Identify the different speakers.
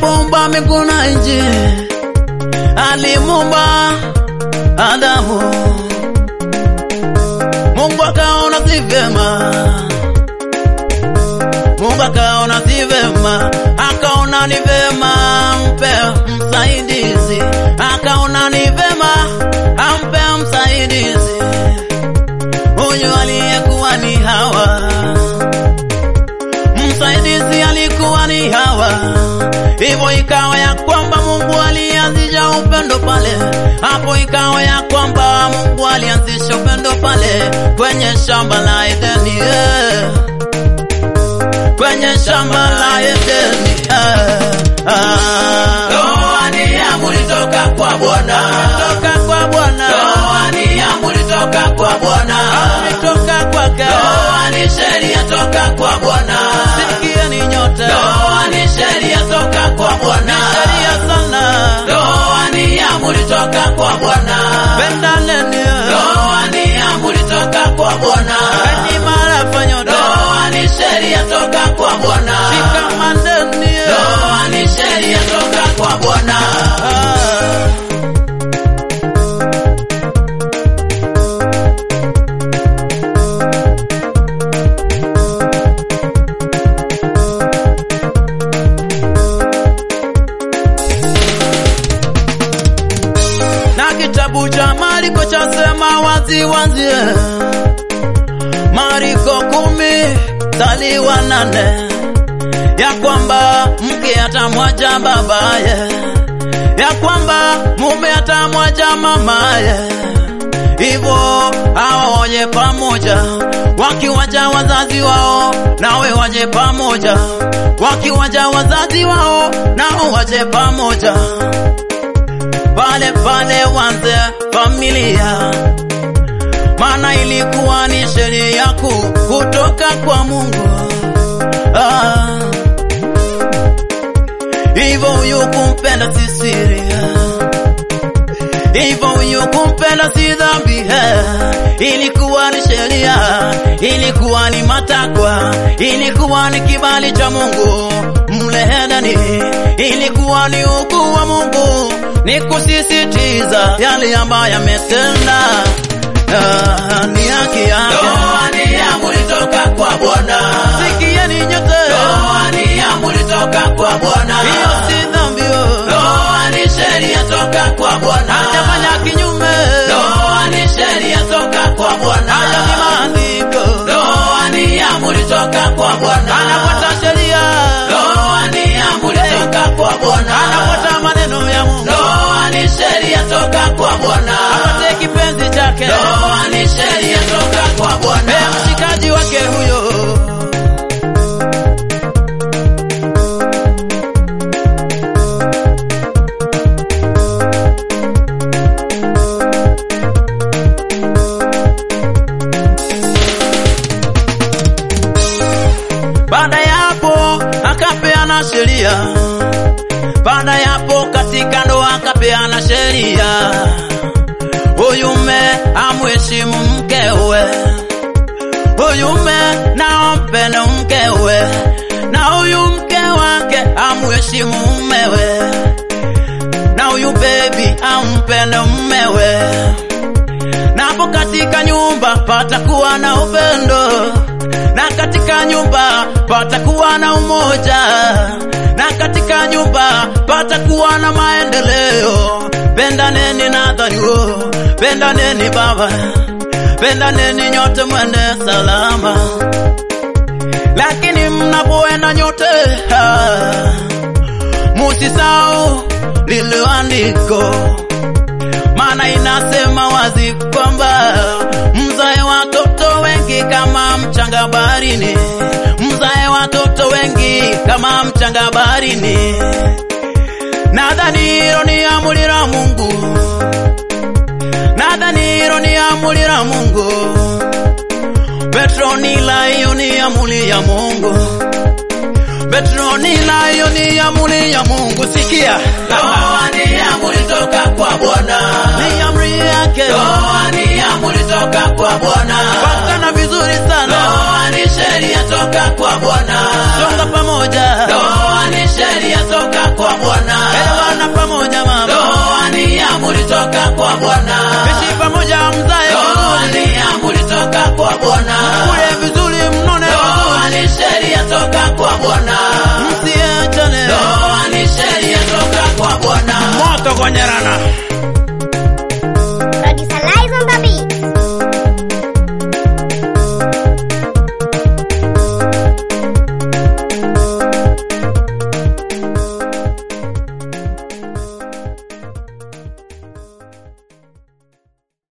Speaker 1: alipoumba mbingu na nchi, alimuumba Adamu. Mungu akaona si vyema, Mungu akaona si vyema, akaona ni vyema ampe msaidizi, akaona ni vyema ampe msaidizi, huyu aliyekuwa ni Hawa. Msaidizi alikuwa ni Hawa. Hivyo ikawa ya kwamba Mungu alianzisha upendo pale, hapo ikawa ya kwamba Mungu alianzisha upendo pale kwenye shamba la Edeni, eh. kwenye shamba la Edeni eh. ah.
Speaker 2: Ndoa ni amri toka kwa Bwana.
Speaker 1: toka kwa Bwana,
Speaker 2: Ndoa ni amri toka kwa Bwana.
Speaker 1: toka kwake,
Speaker 2: Ndoa ni sheria toka kwa Bwana.
Speaker 1: sikieni nyote,
Speaker 2: Ndoa ni sheria toka kwa Bwana.
Speaker 1: sheria sana,
Speaker 2: Ndoa ni amri toka kwa Bwana.
Speaker 1: pendaneni,
Speaker 2: Ndoa ni amri toka kwa Bwana.
Speaker 1: kani mara fanyo
Speaker 2: Ndoa ni sheria toka kwa Bwana.
Speaker 1: shikamaneni,
Speaker 2: Ndoa ni sheria toka kwa Bwana.
Speaker 1: ah. na kitabu cha Mariko chasema wazi wazi, Mariko kumi mstari wa nane ya kwamba mke atamwacha babaye, ya kwamba mume atamwacha mamaye, hivyo hawa waje pamoja, wakiwacha wazazi wao nawe waje pamoja, wakiwacha wazazi wao nao waje pamoja pale pale wanze familia, maana ilikuwa ni sheria kuu kutoka kwa Mungu. Ah, hivyo huyu kumpenda si siri, hivyo huyu kumpenda si dhambi. eh. Ilikuwa ni sheria, ilikuwa ni matakwa, ilikuwa ni kibali cha Mungu mle ndani, ilikuwa ni ukuu wa Mungu, ni kusisitiza yale ambayo yametenda. Ah, ni haki yake.
Speaker 2: Ndoa ni amri toka kwa Bwana.
Speaker 1: Sikieni nyote,
Speaker 2: Ndoa ni amri toka kwa Bwana.
Speaker 1: hiyo si dhambi, oh.
Speaker 2: Ndoa ni sheria toka kwa Bwana.
Speaker 1: hajafanya kinyume,
Speaker 2: Ndoa ni sheria toka kwa Bwana.
Speaker 1: hayo ni maandiko,
Speaker 2: Ndoa ni amri toka kwa Bwana.
Speaker 1: anafuata sheria,
Speaker 2: Ndoa ni amri toka kwa Bwana.
Speaker 1: anafuata maneno ya Mungu,
Speaker 2: Ndoa ni sheria toka kwa Bwana.
Speaker 1: apate kipenzi chake,
Speaker 2: Ndoa ni sheria toka kwa Bwana.
Speaker 1: Eh, mshikaji wake huyo. Baada ya hapo akapeana sheria, baada ya hapo katika ndoa akapeana sheria, huyu mme amheshimu mkewe, huyu mme na ampende mkewe, na huyu mke wake amheshimu mumewe, na huyu bebi ampende mumewe, na hapo katika nyumba patakuwa na upendo, na katika nyumba patakuwa na umoja, na katika nyumba patakuwa na maendeleo. Pendaneni nadhario, pendaneni baba, pendaneni nyote mwende salama, lakini mnapoenda nyote ah, musisahau lile andiko maana inasema wazi kwamba mzae watoto wengi kama mchanga baharini, mzae watoto wengi kama mchanga baharini. Nadhani hilo ni amri la Mungu, nadhani hilo ni amri la Mungu. Petro ni la hiyo ni amri ya Mungu. Petro ni la hiyo ni amri ya Mungu. Sikia,
Speaker 2: Ndoa ni amri toka kwa Bwana.
Speaker 1: ni amri yake.
Speaker 2: Ndoa ni amri toka kwa Bwana.
Speaker 1: Patana vizuri sana,
Speaker 2: Ndoa ni sheria toka kwa Bwana.
Speaker 1: songa pamoja.
Speaker 2: Ndoa ni sheria toka kwa
Speaker 1: elewana pamoja mama,
Speaker 2: Ndoa ni amri toka kwa Bwana.
Speaker 1: ishi pamoja mzae
Speaker 2: Ndoa
Speaker 1: vizuri,
Speaker 2: ni amri toka kwa Bwana.
Speaker 1: kule vizuri, mnone
Speaker 2: Ndoa
Speaker 1: vizuri,
Speaker 2: ni sheria toka kwa Bwana.
Speaker 1: msiachane,
Speaker 2: Ndoa ni sheria toka kwa Bwana.
Speaker 1: moto kwenye rana.